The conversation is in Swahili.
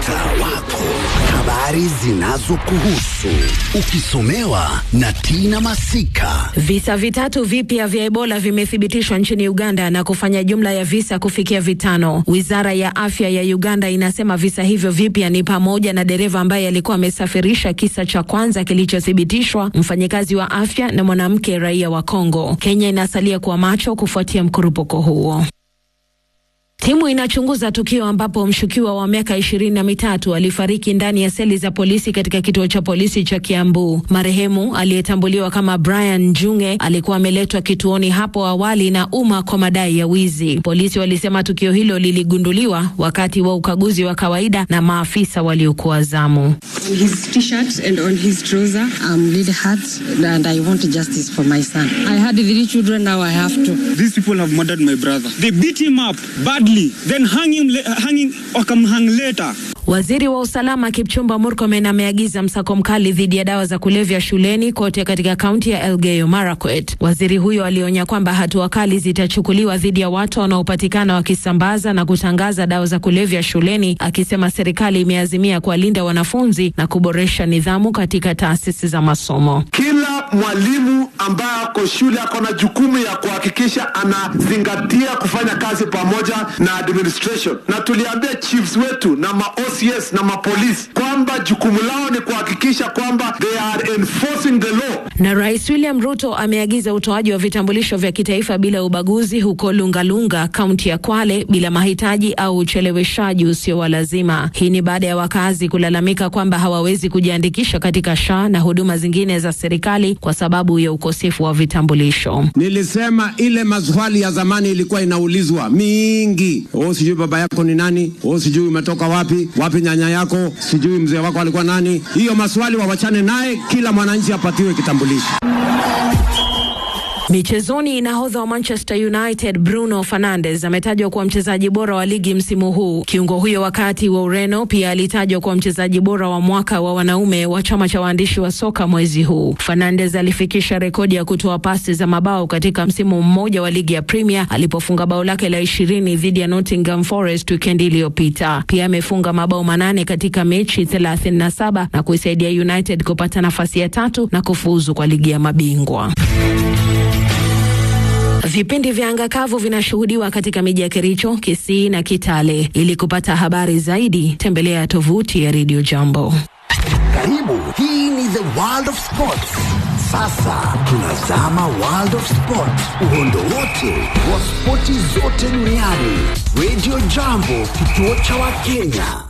mtaa wako, habari zinazokuhusu ukisomewa na Tina Masika. Visa vitatu vipya vya Ebola vimethibitishwa nchini Uganda na kufanya jumla ya visa kufikia vitano. Wizara ya afya ya Uganda inasema visa hivyo vipya ni pamoja na dereva ambaye alikuwa amesafirisha kisa cha kwanza kilichothibitishwa, mfanyikazi wa afya na mwanamke raia wa Kongo. Kenya inasalia kuwa macho kufuatia mkurupuko huo. Timu inachunguza tukio ambapo mshukiwa wa miaka ishirini na mitatu alifariki ndani ya seli za polisi katika kituo cha polisi cha Kiambu. Marehemu aliyetambuliwa kama Brian Njunge alikuwa ameletwa kituoni hapo awali na umma kwa madai ya wizi. Polisi walisema tukio hilo liligunduliwa wakati wa ukaguzi wa kawaida na maafisa waliokuwa zamu. On his t-shirt and on his trouser, I'm lead hurt and I want justice for my son. I had three children, now I have to. These people have murdered my brother. They beat him up badly, then hang him, hanging, wakamhang later. Waziri wa usalama Kipchumba Murkomen ameagiza msako mkali dhidi ya dawa za kulevya shuleni kote katika kaunti ya Elgeyo Marakwet. Waziri huyo alionya kwamba hatua kali zitachukuliwa dhidi ya watu wanaopatikana wakisambaza na kutangaza dawa za kulevya shuleni, akisema serikali imeazimia kuwalinda wanafunzi na kuboresha nidhamu katika taasisi za masomo. Kila mwalimu ambaye ako shule ako na jukumu ya kuhakikisha anazingatia kufanya kazi pamoja na administration, na tuliambia chiefs wetu na ma OCS na mapolisi kwamba jukumu lao ni kuhakikisha kwamba they are enforcing the law. Na Rais William Ruto ameagiza utoaji wa vitambulisho vya kitaifa bila ubaguzi huko Lungalunga, kaunti ya Kwale, bila mahitaji au ucheleweshaji usio wa lazima. Hii ni baada ya wakazi kulalamika kwamba hawawezi kujiandikisha katika SHA na huduma zingine za serikali kwa sababu ya ukosefu wa vitambulisho. Nilisema ile maswali ya zamani ilikuwa inaulizwa mingi, oh, sijui baba yako ni nani, oh, sijui umetoka wapi, wapi nyanya yako, sijui mzee wako alikuwa nani. Hiyo maswali wawachane naye, kila mwananchi apatiwe kitambulisho. Michezoni, nahodha wa Manchester United Bruno Fernandes ametajwa kuwa mchezaji bora wa ligi msimu huu. Kiungo huyo wakati wa Ureno pia alitajwa kuwa mchezaji bora wa mwaka wa wanaume wa chama cha waandishi wa soka mwezi huu. Fernandes alifikisha rekodi ya kutoa pasi za mabao katika msimu mmoja wa ligi ya Premier alipofunga bao lake la ishirini dhidi ya Nottingham Forest wikendi iliyopita. Pia amefunga mabao manane katika mechi 37 na kuisaidia United kupata nafasi ya tatu na kufuzu kwa ligi ya mabingwa. Vipindi vya anga kavu vinashuhudiwa katika miji ya Kericho, Kisii na Kitale. Ili kupata habari zaidi, tembelea tovuti ya Radio Jambo. Karibu, hii ni the world of sports. Sasa tunazama world of sport, uhondo wote wa spoti zote duniani. Radio Jambo, kituo cha Wakenya.